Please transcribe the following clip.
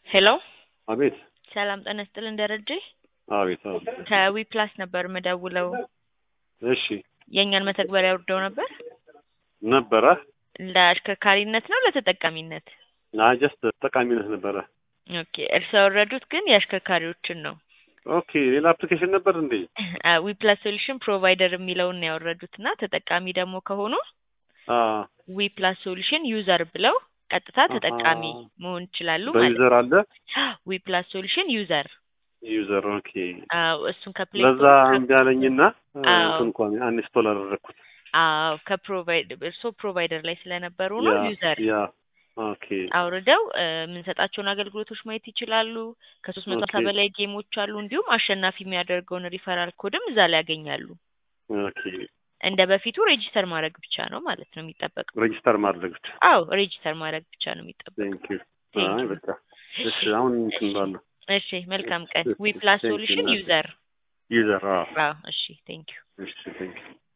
ሄሎ አቤት ሰላም ጤና ይስጥልን ደረጀ አቤት አቤት ከዊ ፕላስ ነበር ምደውለው እሺ የእኛን መተግበሪያ ወርደው ነበር ነበረ ለአሽከርካሪነት ነው ለተጠቃሚነት ጀስት ጠቃሚነት ነበረ ኦኬ እርስዎ ያወረዱት ግን የአሽከርካሪዎችን ነው ኦኬ ሌላ አፕሊኬሽን ነበር እንዴ ዊ ፕላስ ሶሉሽን ፕሮቫይደር የሚለውን ነው ያወረዱት እና ተጠቃሚ ደግሞ ከሆኑ አ ዊ ፕላስ ሶሉሽን ዩዘር ብለው ቀጥታ ተጠቃሚ መሆን ይችላሉ ማለት በዩዘር አለ ዊ ፕላስ ሶሉሽን ዩዘር ዩዘር ኦኬ አዎ እሱን ከፕሌይ ለዛ እምቢ አለኝና አዎ። እንትን እንኳን አንስቶል አደረግኩት አዎ ከፕሮቫይደር እርስዎ ፕሮቫይደር ላይ ስለነበሩ ነው ያ ዩዘር ያ ኦኬ አውርደው እ የምንሰጣቸውን አገልግሎቶች ማየት ይችላሉ። ከሶስት መቶ ሀምሳ ኦኬ። በላይ ጌሞች አሉ። እንዲሁም አሸናፊ የሚያደርገውን ሪፈራል ኮድም እዛ ላይ ያገኛሉ። ኦኬ እንደ በፊቱ ሬጂስተር ማድረግ ብቻ ነው ማለት ነው የሚጠበቀው። ሬጂስተር ማድረግ ብቻ አው ሬጂስተር ማድረግ ብቻ ነው የሚጠበቀው። ቴንክ ዩ Thank አይ you. በቃ እሺ አሁን እንትን ባለው እሺ መልካም ቀን። ዊ ፕላስ Thank you, ሶሉሽን እናቴ። ዩዘር። ዩዘር አዎ አዎ እሺ ቴንክ ዩ እሺ ቴንክ ዩ